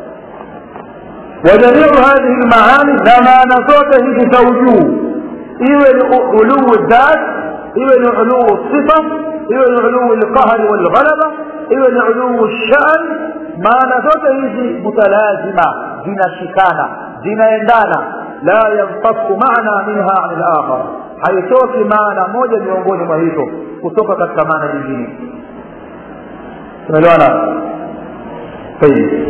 S1: وجميع هذه المعاني زمان zote hizi za ujuu iwe ni uluu dhat iwe ni uluu sifa iwe ni uluu lqahri walghalaba iwe ni uluu shan maana zote hizi mutalazima zinashikana zinaendana la yanfaku maana minha an lakhar haitoki maana moja miongoni mwa hizo kutoka katika maana nyingine tunaelewana طيب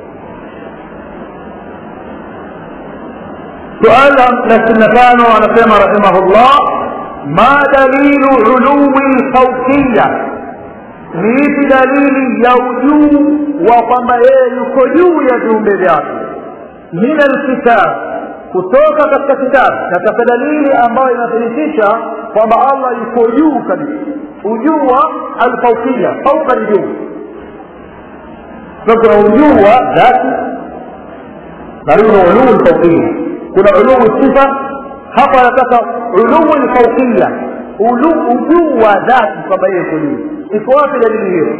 S1: سؤال نسنتان ونسمى رحمه الله ما دليل علو الفوقية niipi dalili ya ujuu wa kwamba yeye yuko juu ya viumbe vyake min alkitab kutoka katika kitabu katika dalili ambayo inathibitisha kwamba allah yuko juu kabisa ujuu wa alfaukia fauka ni juu kuna ujuu wa dhati na kuna uluu lfaukia kuna uluu sifa hapa anataka uluu lfaukia ujuu wa dhati kwamba yeye yuko juu iko wapi dalili hiyo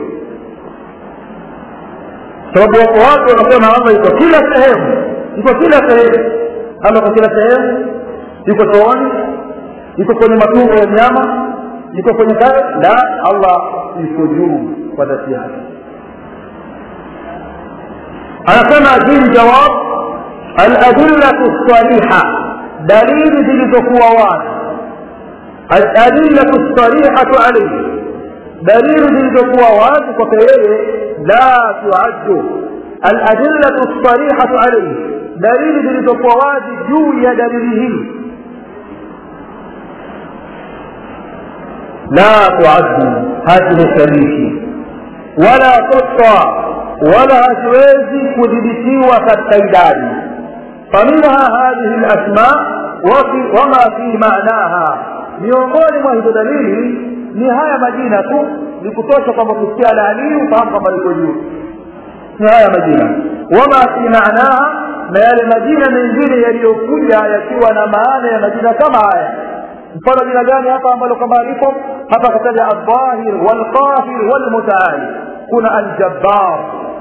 S1: sababu wako watu wanasema allah iko kila sehemu iko kila sehemu allah kwa kila sehemu yuko chooni yuko kwenye matumbo ya mnyama yuko kwenye kaya la allah yuko juu kwa dhati yake anasema jini jawab aladillatu lsaliha dalili zilizokuwa wazi aladillatu lsalihatu alaihi dalili zilizokuwa wazi kwake yeye la tuaddu aladillatu lsarihatu alaihi dalili zilizokuwa wazi juu ya dalili hii la tuaddu hazihesabishi wala tuta wala haziwezi kudhibitiwa katika idadi faminha hadhihi lasma wama fi manaha miongoni mwa hizo dalili ni haya majina tu ni kutosha kwamba kusikia alali ufahamu kwamba liko juu ni haya majina wama fi maanaha na yale majina mengine yaliyokuja yakiwa na maana ya majina kama haya mfano jina gani hapa ambalo kama lipo hapa akataja aldhahir walqahir walmutaali kuna aljabbar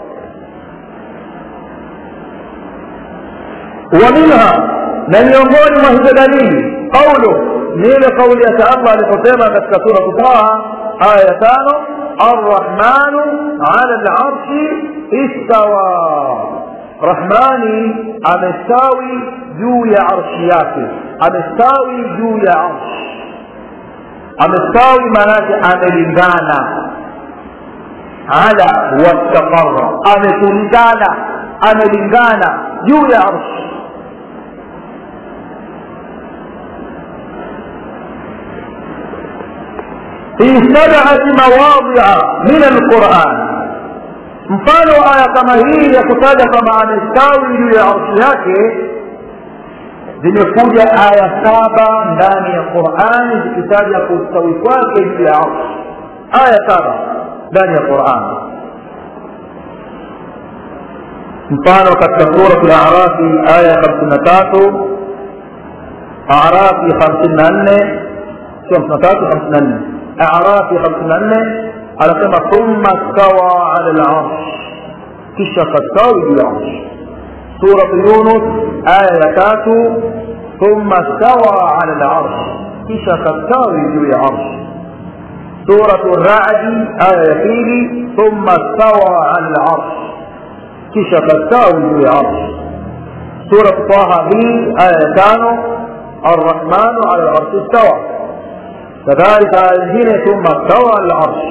S1: ومنها na miongoni mwa hizo dalili qaulu ni ile kauli yake allah aliposema katika suratu taha aya ya tano arrahmanu ala larshi istawa rahmani amestawi juu ya arshi yake amestawi juu ya arshi amestawi maanake amelingana ala wastaqara ametulingana amelingana juu ya arshi في سبعة مواضع من القرآن mfano aya kama hii ya kutaja kwamba amestawi juu ya arshi yake zimekuja aya saba ndani ya qurani zikitaja kustawi kwake juu ya arshi aya saba ndani ya qurani mfano katika surat larafi aya ya hamsini na tatu arafi hamsini na nne sio hamsini na tatu hamsini na nne arafi hamsini na nne anasema thumma stawa ala larsh kisha kastawi juu ya arshi surat yunus aya ya tatu thumma stawa ala larsh kisha kastawi juu ya arshi سورة الرعد آية فيه ثم استوى على العرش كشف التاوي في العرش سورة طه بي آية كانوا الرحمن على العرش استوى كذلك آية ثم استوى على العرش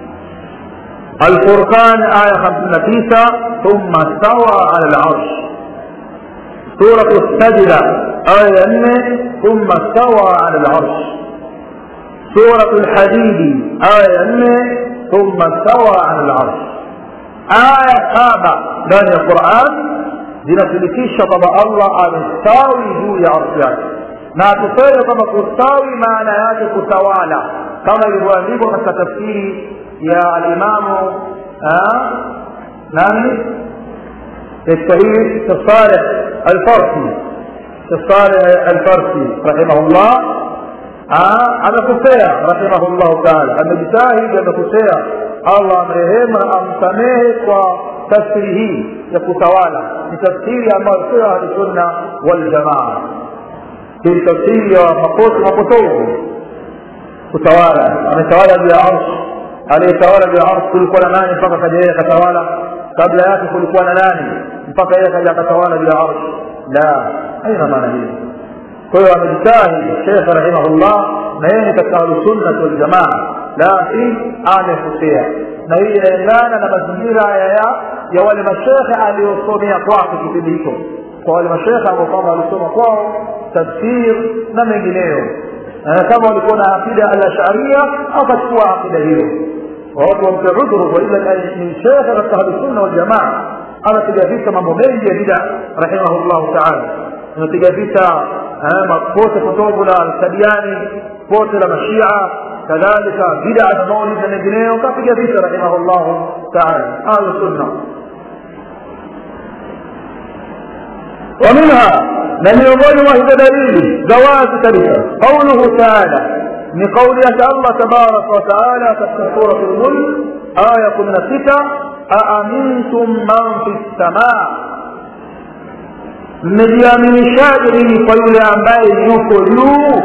S1: الفرقان آية 59 ثم استوى على العرش سورة السجدة آية 4 ثم استوى على العرش سورة الحديد آية 4 ثم استوى على العرش آية سابع ndani ya Qur'an zinathibitisha kwamba Allah amestawi juu ya arshi yake na tuseme kwamba kustawi maana yake kutawala kama ilivyoandikwa katika tafsiri ya alimamu nani الشهيد الصالح الفرسي الصالح الفرسي رحمه الله amekosea rahimahullahu taala amejitahidi amekosea allah amrehema amsamehe kwa tafsiri hii ya kutawala ni tafsiri ambayo sio ahlusunna waljamaa hii tafsiri ya makosi mapotovu kutawala ametawala juu ya arsh aliyetawala juu ya arsh kulikuwa na nani mpaka kaja yeye akatawala kabla yake kulikuwa na nani mpaka yeye kaja akatawala juu ya arsh la haina maana hiyo kwa hiyo amejitahidi shekhe rahimahullah na yeye ni katika ahlusunnati waljamaa lakini amekosea na hii inaendana na mazingira ya ya wale mashekhe aliyosomea kwake kipindi hicho kwa wale mashekhe ambao kwamba walisoma kwao tafsir na mengineyo kama walikuwa na akida alasharia akachukua akida hiyo watu wampe udhuru waila ni shekhe katika ahlusunna waljamaa anapiga vita mambo mengi ya bida rahimahullahu taala anapiga vita pote potovu la alkadiani pote la mashia kadhalika bida na maulid na mengineyo kapiga vita rahimahullahu taala ahlu sunna ومنها لم يظن وهي دليل جواز كلمة قوله تعالى من قول الله تبارك وتعالى في سورة الملك آية كنا ستة أأمنتم من في السماء mmejiaminishaje nini kwa yule ambaye yuko juu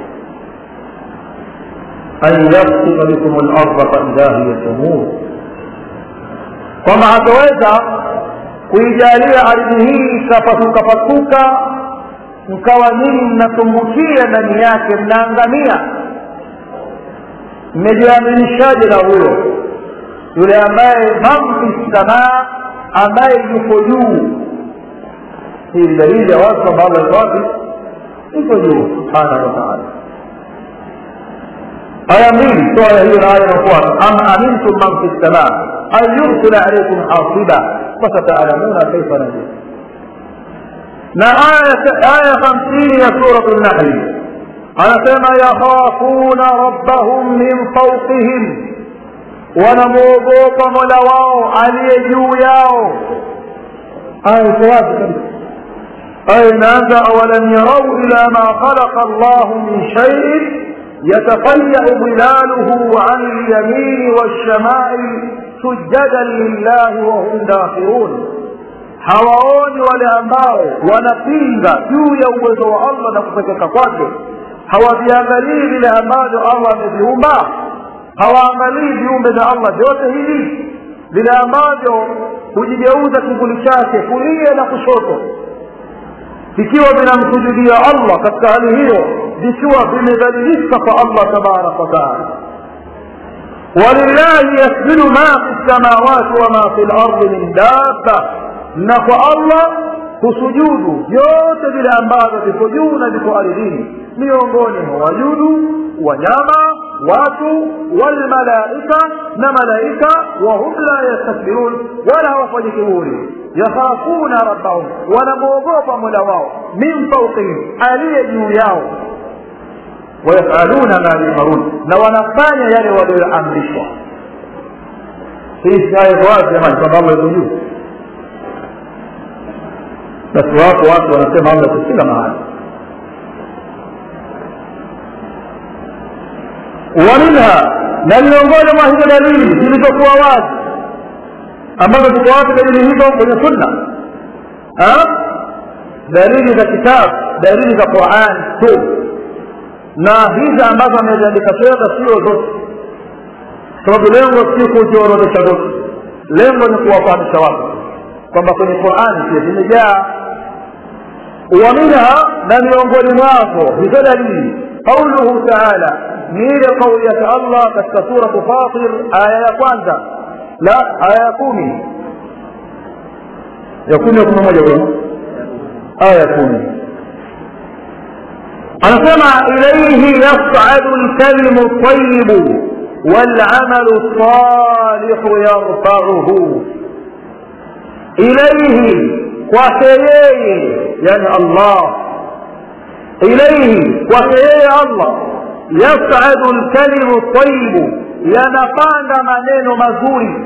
S1: an yafsika bikum larda faidha hiya tamur kwamba hataweza kuijalia ardhi hii ikapasuka pasuka mkawa nyinyi mnatumbukia ndani yake mnaangamia mmejiaminishaje na huyo yule ambaye man fi samaa ambaye yuko juu hii ni dalili ya wazi kwamba allah iko wapi iko juu subhanahu wataala aya mbili so aya hiyo na aya inafuata am amintum man fi lsamaa an yursila alaikum hasiba fasataalamuna kaifa nadir na aya hamsini ya suratu lnahli anasema yakhafuna rabbahum min fauqihim wanamwogopa mola wao aliye juu yao aya iko wazi kabisa أين أنت أولم يروا إلى ما خلق الله من شيء يتفيأ ظلاله عن اليمين والشمائل سجدا لله وهم داخرون hawaoni wale ambao wanapinga juu ya uwezo wa allah na kupekeka kwake hawaviangalii vile ambavyo allah ameviumba hawaangalii viumbe vya allah vyote hivi vile ambavyo hujigeuza kivuli chake kulia na kushoto vikiwa vinamsujudia allah katika hali hiyo vikiwa vimedhalilika kwa allah tabaraka wataala walillahi yasjudu ma fi lsamawati wama fi lardi min dabba na kwa allah husujudu vyote vile ambavyo viko juu na viko ardhini miongoni mwa wajudu wanyama watu walmalaika na malaika wahum la yastakbirun wala hawafanyi kiburi yakhafuna rabbahum wanamwogopa mola wao min fauqihim aliye juu yao wayafaluna ma yumarun na wanafanya yale walioamrishwa hii aya wazi jamani kwamba allah yuko juu basi wako watu wanasema allah yuko kila mahali ومنها na miongoni mwa hizo dalili zilizokuwa wazi ambazo ziko wapi dalili hizo kwenye sunna dalili za kitabu dalili za quran tu na hizi ambazo ameziandika shekhe sio zote sababu lengo si kuziorodesha zote lengo ni kuwafahamisha watu kwamba kwenye qurani pia zimejaa wa minha na miongoni mwazo hizo dalili qauluhu taala ni ile kauli yake allah katika suratu fatir aya ya kwanza la aya ya kumi ya kumi ya kumi na moja kwa aya ya kumi anasema ilaihi yasadu lkalimu ltayibu walamalu lsalihu yarfauhu ilaihi kwake yeye yani allah ilaihi kwake yeye allah yasadu lkalimu ltayibu yanapanda maneno mazuri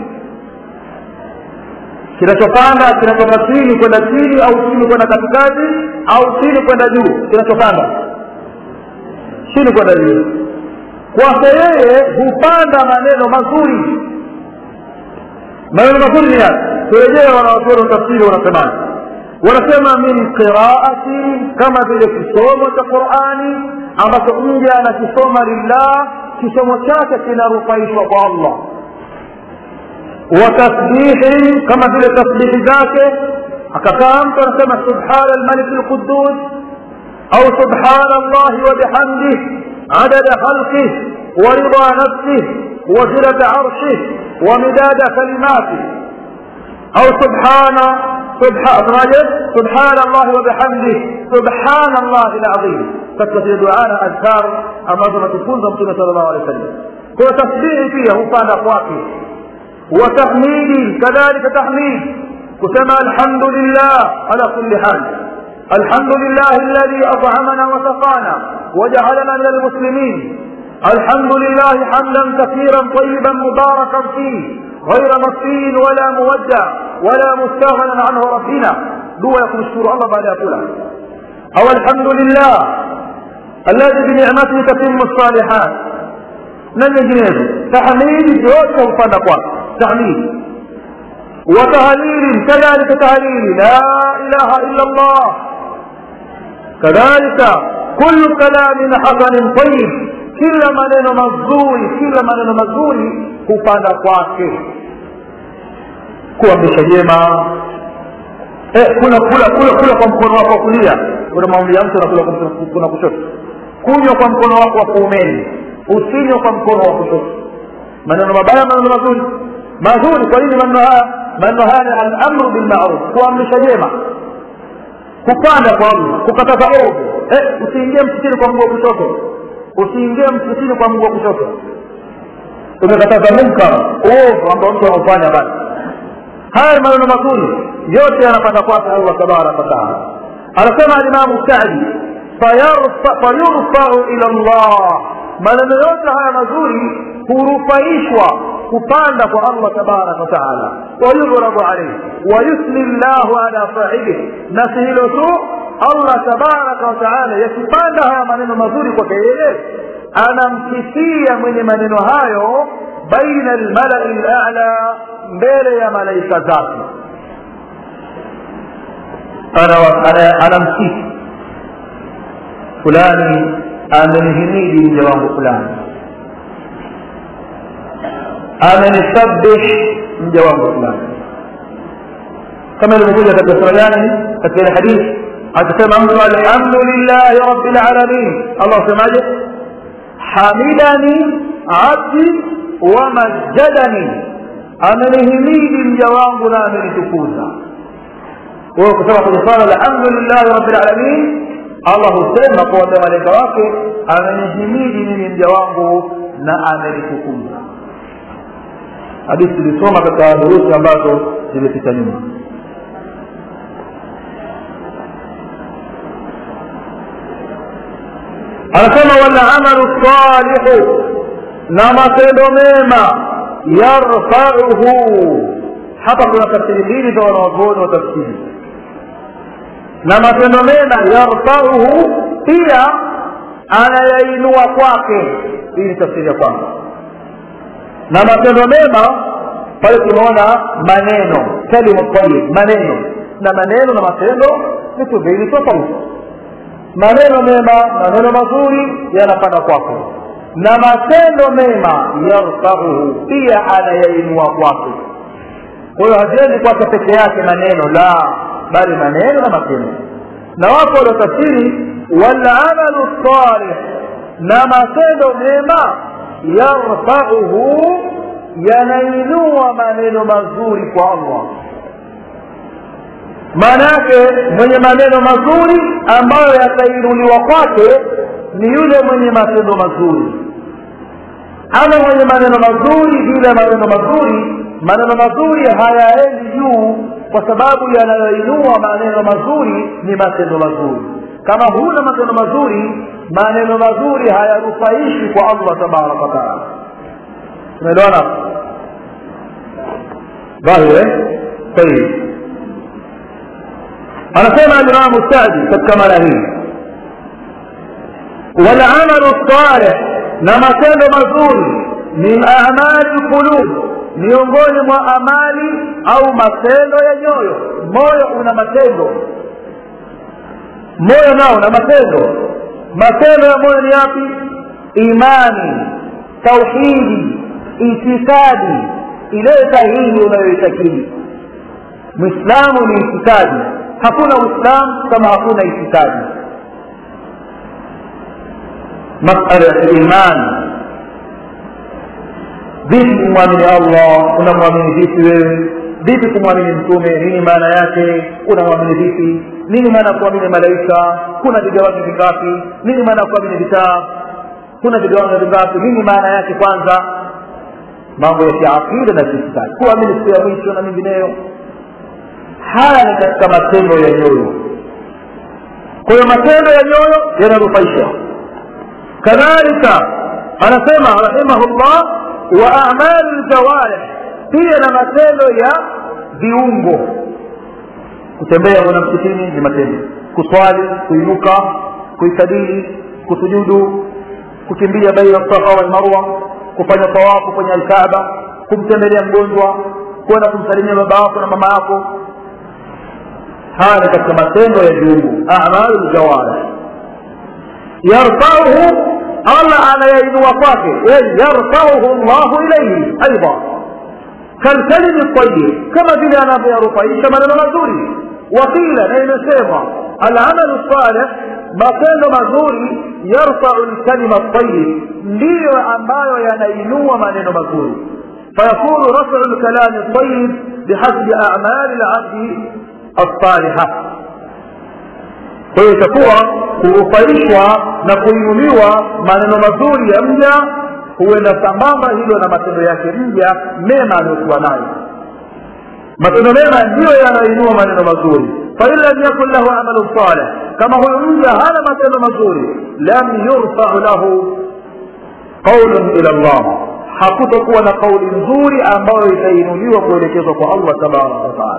S1: kinachopanda kinatoka chini kwenda chini au chini kwenda katikati au chini kwenda juu kinachopanda chini kwenda juu kwake yeye hupanda maneno mazuri maneno mazuri ni yapi turejea wanawazuoni tafsiri wanasemaje wanasema min qiraati kama vile kisomo cha qurani ambacho mja anakisoma lillah kisomo chake kinarufaishwa kwa allah watasbihi kama vile tasbihi zake akakaa mtu anasema subhana almalik lqudus au subhana allahi wabihamdih adada khalqih ورضا نفسه وزنة عرشه ومداد كلماته أو سبحان سبحان سبحان الله وبحمده سبحان الله العظيم فكثير دعانا أذكار أمازنا تكون رمتنا صلى الله عليه وسلم هو تسبيح فيه وفان أقواته وتحميد كذلك تحميد كما الحمد لله على كل حال الحمد لله الذي أطعمنا وسقانا وجعلنا من المسلمين الحمد لله حمدا كثيرا طيبا مباركا فيه غير مكفي ولا مودع ولا مستغنى عنه ربنا دوا يكون شكور الله بعد يقولها أو الحمد لله الذي بنعمته تتم الصالحات لن يجنيه تحميد جوته وفنقوا تحميد وتهليل كذلك تهليل لا إله إلا الله كذلك كل كلام حسن طيب kila maneno mazuri kila maneno mazuri hupanda kwake kuamrisha jema eh, kula kula kula kula kwa mkono wako wa kulia kuna maombi ya mtu nakula kwa mkono wa kushoto kunywa kwa mkono wako wa kuumeni usinywe kwa mkono wa kushoto maneno mabaya maneno mazuri mazuri kwa nini maneno haya maneno haya ni alamru bilmaruf kuamrisha jema kupanda kwa allah kukataza ovu eh, usiingie msikini kwa mguu wa kushoto usiingie msikitini kwa mguu wa kushoto umekataza munkar uovu ambao mtu anaufanya basi haya maneno mazuri yote yanapanda kwake allah tabaraka wataala anasema alimamu sadi fayurfau ila llah maneno yote haya mazuri hurufaishwa kupanda kwa allah tabaraka wataala wayughrabu alaihi wayusli llahu ala sahibihi na si hilo tu allah tabaraka wataala yakipanda haya maneno mazuri kwake yeye anamkisia mwenye maneno hayo baina almalai lala mbele ya malaika zake anamkisi fulani amenihimidi mja wangu fulani amenisabih mja wangu fulani kama ilivyokuja katika sura gani katika ile hadithi akisema mtu alhamdulillahi rabbil alamin allah asemaje hamidani abdi wa majjadani amenihimidi mja wangu na amenitukuza wewe kusema kwenye swala la alhamdulillahi rabbil alamin allah husema kuwambia malaika wake amenihimidi mimi mja wangu na amenitukuza hadithi tulisoma katika durusi ambazo zimepita nyuma anasema walamalu salihu na matendo mema yarfauhu hapa kuna tafsiri mbili za wanawazuoni wa tafsiri na matendo mema yarfauhu pia anayainua kwake hii ni tafsiri ya kwanza na matendo mema pale tunaona maneno kalimu tayib maneno na maneno na matendo vitu viwili tofauti maneno mema maneno mazuri yanapanda kwako na matendo mema yarfauhu pia anayainua kwake kwa hiyo haziendi kwake peke yake maneno la bali maneno na matendo na wapo waliotafsiri walamalu salih na matendo mema yarfauhu yanainua maneno mazuri kwa allah maana yake mwenye maneno mazuri ambayo yatainuliwa kwake ni yule mwenye matendo mazuri ama mwenye maneno mazuri bila maneno mazuri maneno mazuri hayaendi juu kwa sababu yanayoinua maneno mazuri ni matendo mazuri kama huna matendo mazuri maneno mazuri hayarufaishi kwa allah tabaraka wataala tumeelewana dhahiri tayib anasema alimamu sadi katika mara hii walamalu salih na matendo mazuri min amali lqulub miongoni mwa amali au matendo ya nyoyo moyo una matendo moyo nao na matendo matendo ya moyo ni yapi imani tauhidi itikadi ile sahihi unayoitakidi mwislamu ni itikadi hakuna uislamu kama hakuna itikadi masala ya imani vipi kumwamini allah unamwamini vipi wewe vipi kumwamini mtume nini maana yake unamwamini vipi nini maana ya kuamini malaika kuna vigawanyo vingapi nini maana ya kuamini vitabu kuna vigawanyo vingapi nini maana yake kwanza mambo ya kiakida na kiitikadi kuamini siku ya mwisho na mengineyo haya ni katika matendo ya nyoyo kwa hiyo matendo ya nyoyo yananufaisha kadhalika anasema rahimahullah wa amali ljawarih pia na matendo ya viungo kutembea kwenda msikitini ni matendo kuswali kuinuka kuikadili kusujudu kukimbia baina safa walmarwa kufanya tawafu kwenye alkaaba kumtembelea mgonjwa kwenda kumsalimia baba yako na mama yako haya ni katika matendo ya viungo amalu ljawarih yarfauhu allah anayainua kwake yarfauhu llahu ilaihi aidha kalkalimi tayib kama vile anavyoyarufaisha maneno mazuri wakila na imesemwa alamalu salih matendo mazuri yarfau lkalima tayib ndiyo ambayo yanainua maneno mazuri فيكون رفع الكلام الطيب بحسب أعمال العبد الصالحة kwa hiyo itakuwa kurufaishwa na kuinuliwa maneno mazuri ya mja huenda sambamba hilo na matendo yake mja mema aliyokuwa nayo matendo mema ndiyo yanayoinua maneno mazuri fain lam yakun lahu amalu salih kama huyo mja hana matendo mazuri lam yurfau lahu qaulun ila llah hakutokuwa na kauli nzuri ambayo itainuliwa kuelekezwa kwa allah tabaraka wataala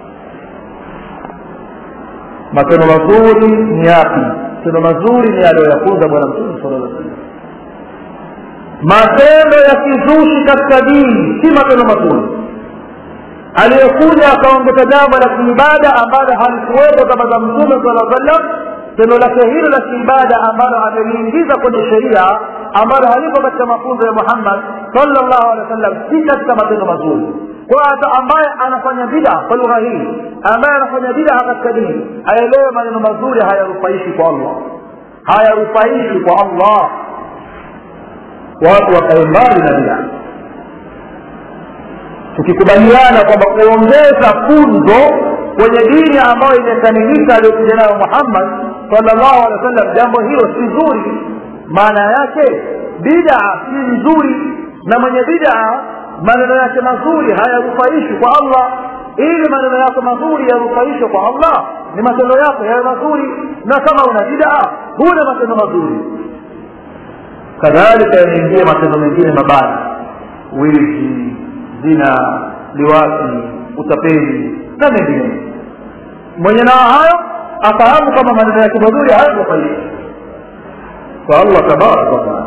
S1: matendo mazuri ni yapi matendo mazuri ni aliyoyafunza bwana mtume sala llah salam matendo ya kizushi katika dini si matendo mazuri aliyekuja akaongeza jambo la kiibada ambalo halikuwepo kama za mtume sala sallam tendo lake hilo la kiibada ambalo ameliingiza kwenye sheria ambalo halipo katika mafunzo ya muhammad salllahu alehi wa sallam si katika matendo mazuri kwa hata ambaye anafanya bida kwa lugha hii ambaye anafanya bida katika dini aelewe maneno mazuri hayarufaishi kwa allah hayarufaishi kwa allah watu wakae mbali na bida tukikubaliana kwamba kuongeza funzo kwenye dini ambayo imekamilika aliyokuja nayo muhammad salllahu alehi wa sallam jambo hilo si zuri maana yake bidaa si nzuri na mwenye bidaa maneno yake mazuri hayarufaishi kwa allah ili maneno yako mazuri yarufaishwe kwa allah ni matendo yako yawe mazuri na kama una bidaa huna matendo mazuri kadhalika yanaingia matendo mengine mabaya wizi zina liwati utapeli na mengine mwenye nao hayo afahamu kama maneno yake mazuri hayatofaidi kwa allah tabaraka wataala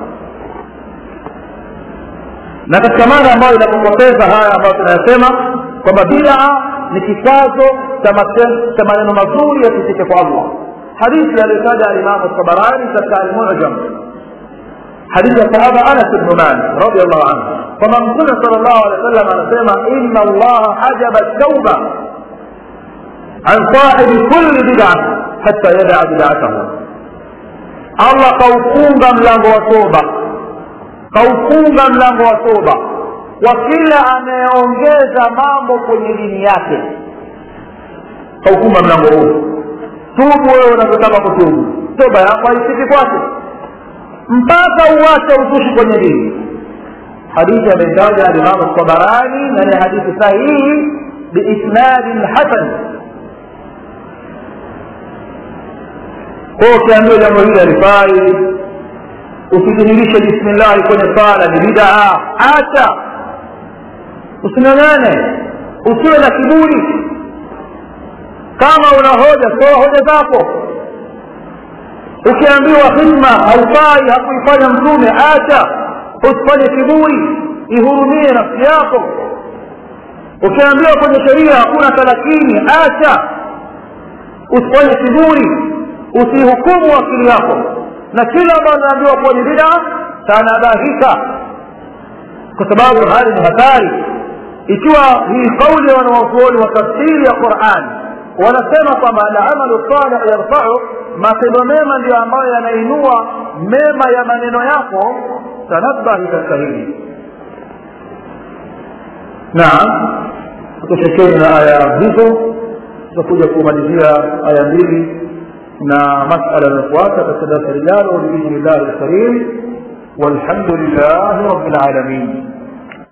S1: na katika maana ambayo inapopoteza haya ambayo tunayasema kwamba bidaa ni kikazo cha maneno mazuri yakifike kwa allah hadithi aliyotaja alimamu tabarani katika almujam hadithi ya sahaba anas bnu malik radiallahu anhu kwamba mtume sal llahu alehi wa sallam anasema ina allaha hajaba tauba an sahibi kulli bid'a hatta yadaa bid'atahu allah kaufunga mlango wa toba kaufunga mlango wa toba kwa kila anayeongeza mambo kwenye dini yake kaufunga mlango huu tubu wewe unavyotaka kutubu toba yako haifiki kwake mpaka uwache uzushi kwenye dini hadithi ameitaja alimamu tabarani na ni hadithi sahihi biisnadin hasan kwa ukiambiwa jambo hili alifai usidhihirishe bismillahi kwenye sala ni bidaa acha usinang'ane usiwe na kiburi kama una hoja toa hoja zako ukiambiwa hidma haufai hakuifanya mtume acha usifanye kiburi ihurumie nafsi yako ukiambiwa kwenye sheria hakuna talakini acha usifanye kiburi usihukumu akili yako na kila ambayo anaambiwa kuwa ni bida tanabahika kwa sababu hali ni hatari ikiwa hii kauli ya wanawazuoni wa tafsiri ya qurani wanasema kwamba alamalu salih yarfau matendo mema ndio ambayo yanainua mema ya maneno yako tanabahi katika hili naam tutoshekeni na aya hizo tutakuja kumalizia aya mbili na masala yanayofuata katika darasa lijalo biidhni llahi lkarim walhamdu lillahi rabi lalamin